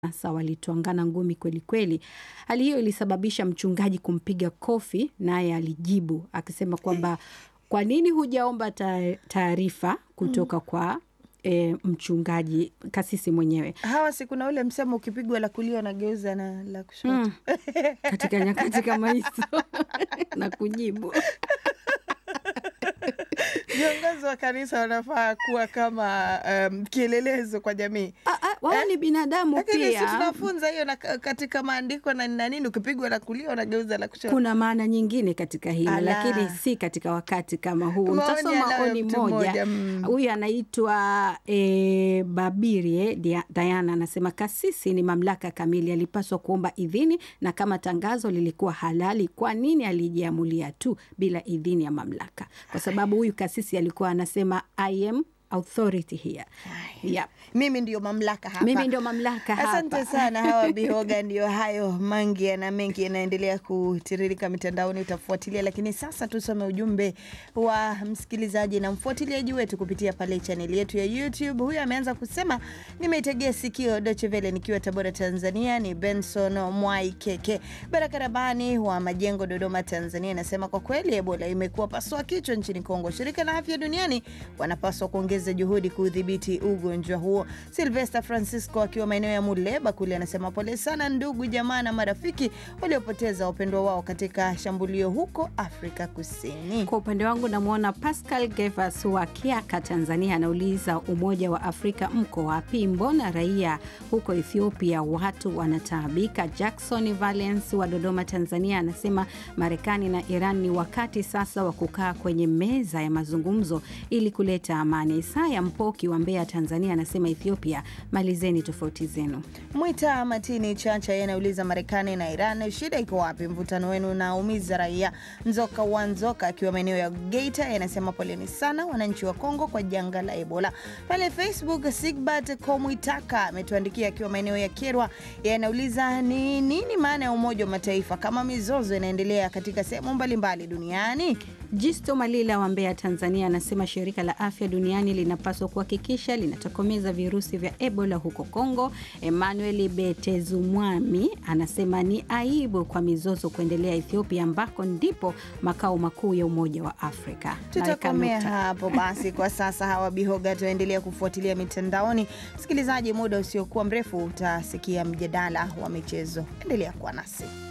Sasa walitwangana ngumi kweli kweli. Hali hiyo ilisababisha mchungaji kumpiga kofi naye alijibu akisema kwamba kwa nini hujaomba ta- taarifa kutoka kwa e, mchungaji kasisi mwenyewe. Hawa si kuna ule msemo ukipigwa la kulia unageuza na la kushoto. Mm. Katika nyakati kama hizo na kujibu. Viongozi wa kanisa wanafaa kuwa kama um, kielelezo kwa jamii. Ah, ah, Wao ni binadamu Lakini si pia. tunafunza hiyo na, katika maandiko na na nini, ukipigwa la kulia unageuza la kushoto. Kuna maana nyingine katika hilo Ala. lakini si katika wakati kama huu. Maoni Nitasoma anayo oni mtu moja. mmoja, mm. Huyu anaitwa e, Babirie Dia- Diana anasema kasisi ni mamlaka kamili, alipaswa kuomba idhini, na kama tangazo lilikuwa halali, kwa nini alijiamulia tu bila idhini ya mamlaka? Kwa sababu huyu kasisi alikuwa anasema I am authority here. Yep. Mimi ndio mamlaka hapa. Mimi ndio mamlaka hapa. Asante sana hawa Bihoga, ndio hayo mangi na mengi yanaendelea kutiririka mitandaoni, utafuatilia. Lakini sasa tusome ujumbe wa msikilizaji na mfuatiliaji wetu kupitia pale chaneli yetu ya YouTube. Huyu ameanza kusema, nimeitegea sikio Deutsche Welle nikiwa Tabora, Tanzania. Ni Benson Mwai Keke Baraka Rabani wa Majengo, Dodoma, Tanzania, anasema kwa kweli Ebola imekuwa pasua kichwa nchini Kongo. Shirika la Afya Duniani wanapaswa kuongeza juhudi kudhibiti ugonjwa huo. Silvester Francisco akiwa maeneo ya Muleba kule anasema pole sana ndugu jamaa na marafiki waliopoteza wapendwa wao katika shambulio huko Afrika Kusini. Kwa upande wangu namwona Pascal Gevas wa Kiaka, Tanzania, anauliza Umoja wa Afrika mko wapi? Mbona raia huko Ethiopia watu wanataabika? Jackson Valence wa Dodoma, Tanzania, anasema Marekani na Iran ni wakati sasa wa kukaa kwenye meza ya mazungumzo ili kuleta amani. Isaya Mpoki wa Mbeya, Tanzania, anasema Ethiopia, malizeni tofauti zenu. Mwita Matini Chacha yeye anauliza Marekani na Iran, shida iko wapi? Mvutano wenu unaumiza raia. Nzoka wa Nzoka akiwa maeneo ya Geita yeye anasema poleni sana wananchi wa Kongo kwa janga la Ebola. Pale Facebook Sigbert Komwitaka ametuandikia akiwa maeneo ya Kerwa, yeye anauliza ni nini maana ya Umoja wa Mataifa kama mizozo inaendelea katika sehemu mbalimbali duniani? Jisto Malila wa Mbeya, Tanzania, anasema shirika la afya duniani linapaswa kuhakikisha linatokomeza virusi vya Ebola huko Kongo. Emmanuel Betezumwami anasema ni aibu kwa mizozo kuendelea Ethiopia, ambako ndipo makao makuu ya Umoja wa Afrika. Tutakomea Naweka nukta. hapo basi kwa sasa. Hawa Bihoga, tuendelea kufuatilia mitandaoni. Msikilizaji, muda usiokuwa mrefu utasikia mjadala wa michezo. Endelea kuwa nasi.